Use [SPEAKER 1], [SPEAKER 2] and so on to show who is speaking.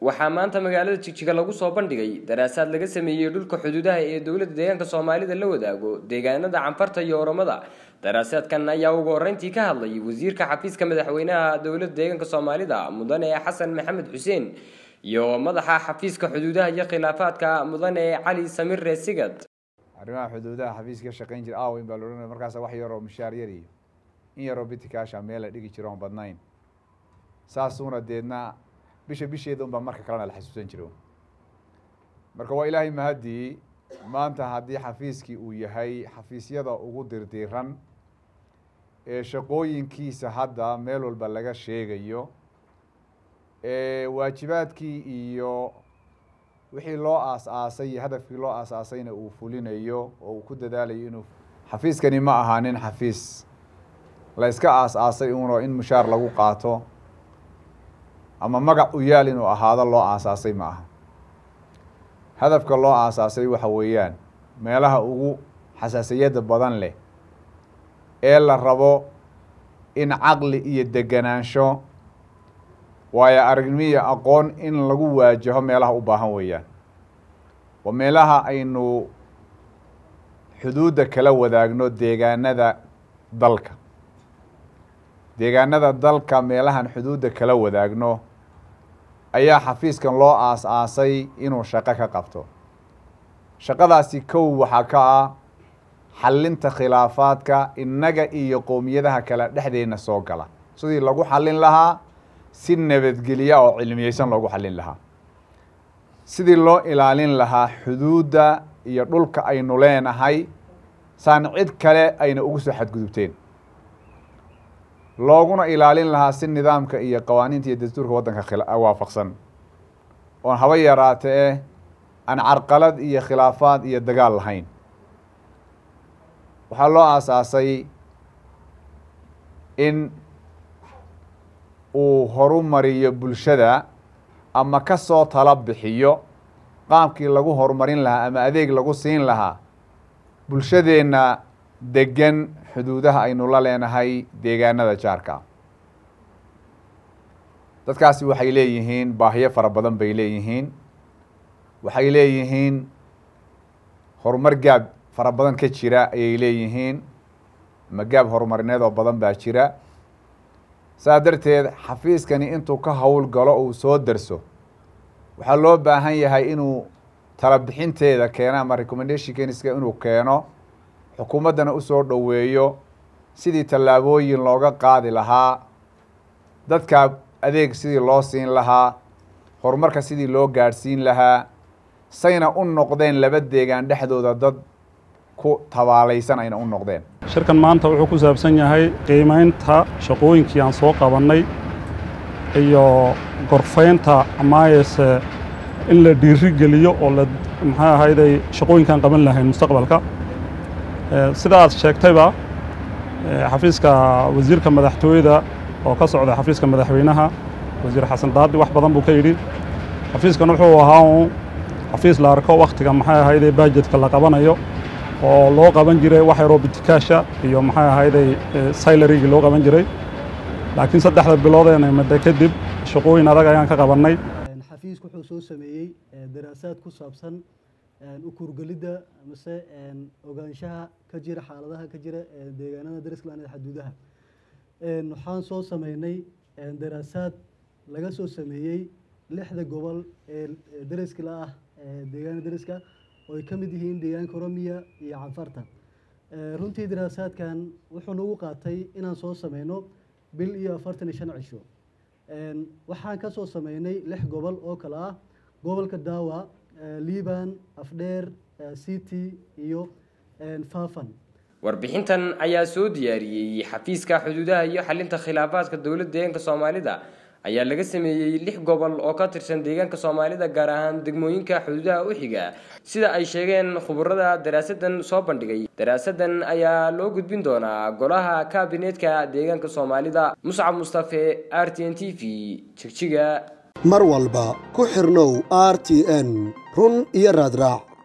[SPEAKER 1] waxaa maanta magaalada jigjiga lagu soo bandhigay daraasaad laga sameeyey dhulka xuduudaha ee dowladda deegaanka soomaalida la wadaago deegaanada canfarta iyo oromada daraasaadkan ayaa ugu horreyntii ka hadlay wasiirka xafiiska madaxweynaha dowladda deegaanka soomaalida mudane xasan maxamed xuseen iyo madaxa xafiiska xuduudaha iyo khilaafaadka mudane cali samir reesigad
[SPEAKER 2] arrimaha xuduudaha xafiiska ka shaqayn jira aaweyn baa laodhanaya markaas wax yaroo mishaar yar iyo in yaroo bitikaasha meel la dhigi jiro oon badnayn saasuuna deedna bisha bisheeda unbaa marka kalena la xasuusan jiro marka waa ilaahay mahadii maanta haddii xafiiskii uu yahay xafiisyada ugu dirdiran ee shaqooyinkiisa hadda meel walba laga sheegayo waajibaadkii iyo wixii loo aas-aasay iyo hadafkii loo aas-aasayna uu fulinayo oo uu ku dadaalayo inuu xafiiskani ma ahaanin xafiis la iska aas-aasay uno in mushaar lagu qaato ama magac u yaal inuu ahaado loo aasaasay ma aha hadafka loo aasaasay waxa weeyaan meelaha ugu xasaasiyadda badan leh ee la rabo in caqli iyo deganaansho waayo aragnimiya aqoon in lagu waajaho meelaha u baahan weeyaan waa meelaha aynu xuduudda kala wadaagno deegaanada dalka deegaanada dalka meelahan xuduudda kala wadaagno ayaa xafiiskan loo aas-aasay inuu shaqo ka qabto shaqadaasi kow waxaa ka ah xallinta khilaafaadka innaga iyo qowmiyadaha kale dhexdeena soo gala sidii lagu xallin lahaa si nabadgelya oo cilmiyeysan loogu xallin lahaa sidii loo ilaalin lahaa xuduudda iyo dhulka aynu leenahay saan cid kale ayna ugu soo xadgudubteen looguna ilaalin lahaa si nidaamka iyo qawaaniinta iyo dastuurka waddanka waafaqsan oon haba yaraate eh aan carqalad iyo khilaafaad iyo dagaal lahayn waxaa loo aasaasay in uu horumariyo bulshada ama ka soo tala bixiyo qaabkii lagu horumarin lahaa ama adeeg lagu siin lahaa bulshadeenna degan xuduudaha aynu la leenahay deegaanada jaarka dadkaasi waxay leeyihiin baahiyo fara badan bay leeyihiin waxay leeyihiin horumar gaab fara badan ka jira ayay leeyihiin ama gaab horumarineed oo badan baa jira saa darteed xafiiskani intuu ka howl galo uu soo darso waxaa loo baahan yahay inuu talabixinteeda keeno ama recommendationkenska inuu keeno xukuumaddana usoo dhoweeyo sidii tallaabooyin looga qaadi lahaa dadka adeeg sidii loo siin lahaa horumarka sidii loo gaadhsiin lahaa sayna u noqdeen laba deegaan dhexdooda dad ku tabaalaysan ayna u noqdeen
[SPEAKER 3] shirkan maanta wuxuu ku saabsan yahay qiimaynta shaqooyinkii aan soo qabannay iyo gorfaynta amaayese in la dhiiri geliyo oo la maxay ahayday shaqooyinkaan qaban lahayn mustaqbalka sida aad sheegtayba xafiiska wasiirka madaxtooyada oo ka socda xafiiska madaxweynaha wasiir xasan daadi wax badan buu ka yidhi xafiiskan wuxuu ahaa un xafiis la arko wakhtiga maxay ahayday bajetka la qabanayo oo loo qaban jiray wax yaroo bitikaasha iyo maxay ahayday saylarigii loo qaban jiray laakiin saddexda bilood ee nimada kadib shaqooyin adag ayaan ka qabannay
[SPEAKER 4] xafiisku wuxuu soo sameeyey daraasaad ku saabsan u kurgelidda mase ogaanshaha ka jira xaaladaha ka jira deegaanada dariskland ee xaduudaha waxaan soo sameynay daraasaad laga soo sameeyey lixda gobol ee dariskala ah deegaana dariska oo ay ka mid yihiin deegaanka oromiya iyo canfarta runtii daraasaadkan wuxuu nagu qaatay inaan soo sameyno bil iyo afartan iyo shan cisho waxaan ka soo sameynay lix gobol oo kale ah gobolka daawa liban afdheer city iyo faafan
[SPEAKER 1] warbixintan ayaa soo diyaariyey xafiiska xuduudaha iyo xalinta khilaafaadka dowladda deegaanka soomaalida ayaa laga sameeyey lix gobol oo ka tirsan deegaanka soomaalida gaar ahaan degmooyinka xuduudaha u xiga sida ay sheegeen khuburada daraasadan soo bandhigay daraasadan ayaa loo gudbin doonaa golaha kaabineetka deegaanka soomaalida muscab mustafe r t n t v jigjiga
[SPEAKER 5] mar walba ku xirnow r t n run iyo raadraac